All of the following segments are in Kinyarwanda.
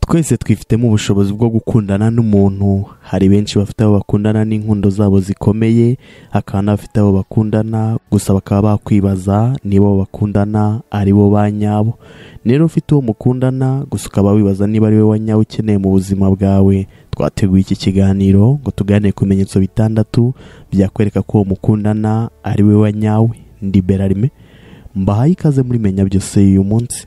twese twifitemo ubushobozi bwo gukundana n'umuntu hari benshi bafite abo bakundana n'inkundo zabo zikomeye hakaba n'abafite abo bakundana gusa bakaba bakwibaza niba abo bakundana ari bo ba nyabo rero ufite uwo mukundana gusa ukaba wibaza niba ari we wa nyawe ukeneye mu buzima bwawe twateguye iki kiganiro ngo tuganire ku bimenyetso bitandatu byakwereka ko uwo mukundana ari we wa nyawe ndi berarime mbahaye ikaze muri menya byose y'uyu munsi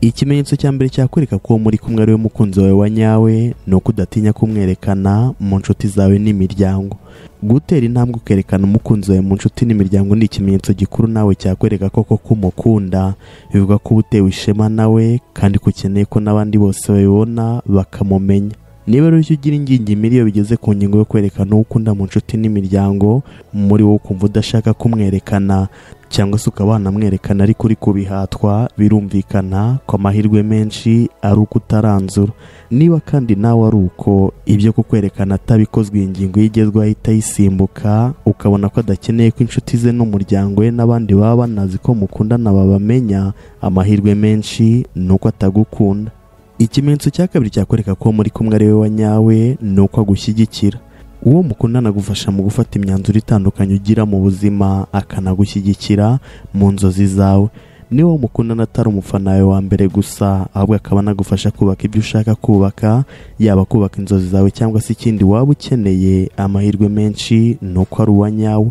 ikimenyetso cya mbere cyakwereka ko muri kumwe ari we mukunzi wawe wa nyawe ni uko udatinya kumwerekana mu nshuti zawe n'imiryango gutera intambwe ukerekana umukunzi wawe mu nshuti n'imiryango ni ikimenyetso gikuru nawe cyakwereka ko koko umukunda bivuga ko uba utewe ishema nawe kandi ko ukeneye ko n'abandi bose babibona bakamumenya niba rero icyo ugira ingingimira iyo bigeze ku ngingo yo kwerekana uwo ukunda mu nshuti n'imiryango muri wowe ukumva udashaka kumwerekana cyangwa se ukaba wanamwerekana ariko uri kubihatwa birumvikana ko amahirwe menshi ari uko utaranzura niba kandi nawe ari uko ibyo kukwerekana atabikozwe iyi ngingo ye igezweho ahita ayisimbuka ukabona ko adakeneye ko inshuti ze n'umuryango we n'abandi baba banazi ko mukundana babamenya amahirwe menshi ni uko atagukunda ikimenyetso cya kabiri cyakwereka ko muri kumwe ari we wa nyawe ni uko agushyigikira uwo mukundana agufasha mu gufata imyanzuro itandukanye ugira mu buzima akanagushyigikira mu nzozi zawe niba uwo mukundana atari umufana wawe wa mbere gusa ahubwo akaba anagufasha kubaka ibyo ushaka kubaka yaba kubaka inzozi zawe cyangwa se ikindi waba ukeneye amahirwe menshi ni uko ari uwa nyawe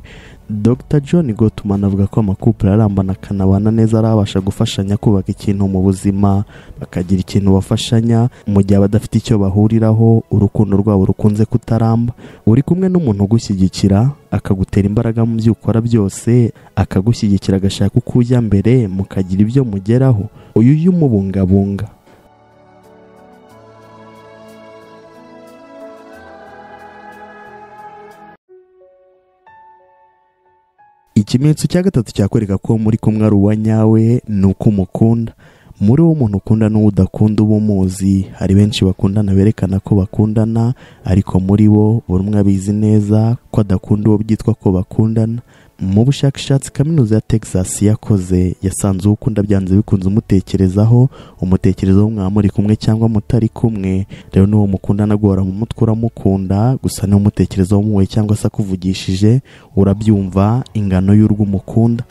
dr john Gottman avuga ko amakupure arambana akanabana neza arabasha gufashanya kubaka ikintu mu buzima bakagira ikintu bafashanya mu gihe badafite icyo bahuriraho urukundo rwabo rukunze kutaramba uri kumwe n'umuntu ugushyigikira akagutera imbaraga mu byo ukora byose akagushyigikira agashaka uko ujya mbere mukagira ibyo mugeraho uyu ujya umubungabunga ikimenyetso cya gatatu cyakwereka ko muri kumwe ari uwa nyawe ni uko umukunda muri uwo umuntu ukunda n'uwo udakunda uba umuzi hari benshi bakundana berekana ko bakundana ariko muri bo buri umwe abizi neza ko adakunda uwo byitwa ko bakundana mu bushakashatsi kaminuza ya texas yakoze yasanze uwo ukunda byanze bikunze umutekerezaho umutekerezaho mwaba muri kumwe cyangwa mutari kumwe rero n'uwo mukundana guhora mu mutwe uramukunda gusa niwo umutekerezaho muwe cyangwa se akuvugishije urabyumva ingano y'urwo umukunda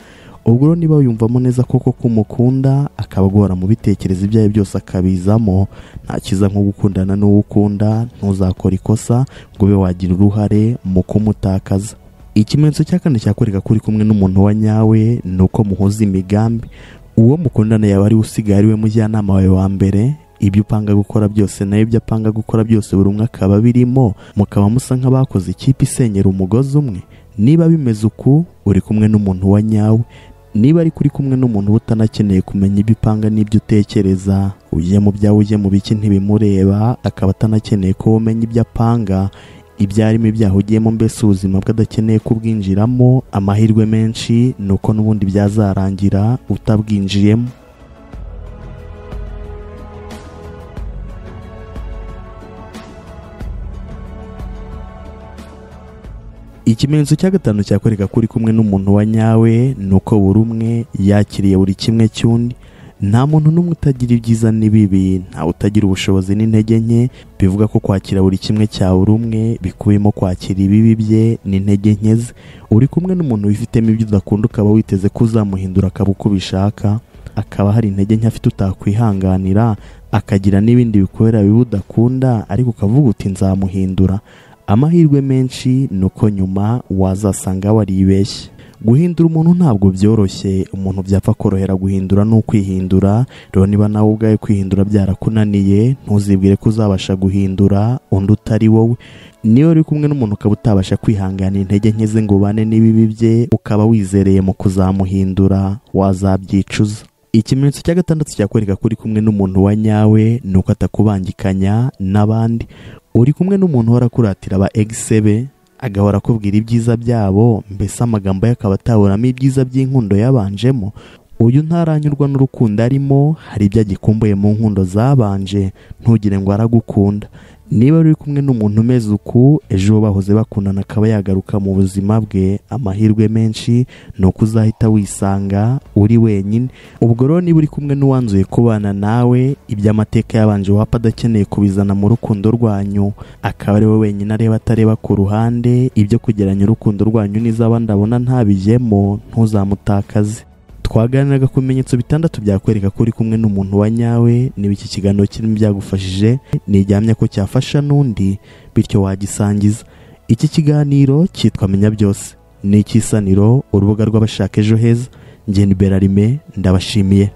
ubwo rero niba wiyumvamo neza koko ko umukunda akaba agora mu bitekerezo ibyo ari byo byose akabizamo nta kiza nko gukundana n'uwo ukunda ntuzakore ikosa ngo ube wagira uruhare mu kumutakaza ikimenyetso cya kane cyakwereka ko uri kumwe n'umuntu wa nyawe ni uko muhuza imigambi uwo mukundana yaba ari usigaye ari we mujyanama wawe wa mbere ibyo upanga gukora byose nayo ibyo apanga gukora byose buri umwe akaba abirimo mukaba musa nk'abakoze ikipe isenyera umugozi umwe niba bimeze uku uri kumwe n'umuntu wa nyawe niba ari kuri kumwe n'umuntu uba utanakeneye kumenya ibyo upanga n'ibyo utekereza ujye mu byawe ujye mu biki ntibimureba akaba atanakeneye ko umenya ibyo apanga ibyo arimo ibyaha ugiyemo mbese ubuzima bwe adakeneye kubwinjiramo amahirwe menshi ni uko n'ubundi byazarangira utabwinjiyemo ikimenyetso cya gatanu cyakwereka ko uri kumwe n'umuntu wa nyawe ni uko buri umwe yakiriye buri kimwe cy'undi nta muntu n'umwe utagira ibyiza n'ibibi ntawe utagira ubushobozi n'intege nke bivuga ko kwakira buri kimwe cya buri umwe bikubiyemo kwakira ibibi bye n'intege nke ze uri kumwe n'umuntu wifitemo ibyo udakunda ukaba witeze ko uzamuhindura akaba uko ubishaka akaba hari intege nke afite utakwihanganira akagira n'ibindi bikorera bibi udakunda ariko ukavuga uti nzamuhindura amahirwe menshi ni uko nyuma wazasanga waribeshye guhindura umuntu ntabwo byoroshye umuntu byapfa korohera guhindura ni ukwihindura rero niba nawe ubwawe kwihindura byarakunaniye ntuzibwire ko uzabasha guhindura undi utari wowe niyo uri kumwe n'umuntu ukaba utabasha kwihangana intege nke ze ngo ubane n'ibibi bye ukaba wizereye mu kuzamuhindura wazabyicuza ikimenyetso cya gatandatu cyakwereka ko uri kumwe n'umuntu wa nyawe ni uko atakubangikanya n'abandi uri kumwe n'umuntu uhora akuratira aba egisebe agahora akubwira ibyiza byabo mbese amagambo ye akaba ataburamo ibyiza by'inkundo yabanjemo uyu ntaranyurwa n'urukundo arimo hari ibyo agikumbuye mu nkundo zabanje ntugire ngo aragukunda niba uri kumwe n'umuntu umeze uku ejo uwo bahoze bakundana akaba yagaruka mu buzima bwe amahirwe menshi ni uko uzahita wisanga uri wenyine ubwo rero niba uri kumwe n'uwanzuye kubana nawe iby'amateka yabanje wapfa adakeneye kubizana mu rukundo rwanyu akaba ari we wenyine areba atareba ku ruhande ibyo kugeranya urukundo rwanyu n'iz'abandi abona ntabijyemo ntuzamutakaze twaganiraga ku bimenyetso bitandatu byakwereka ko uri kumwe n'umuntu wa nyawe niba iki kiganiro kirimo byagufashije ntiryamya ko cyafasha n'undi bityo wagisangiza iki kiganiro cyitwa menya byose ni icy'isaniro urubuga rw'abashaka ejo heza ngeni berarime ndabashimiye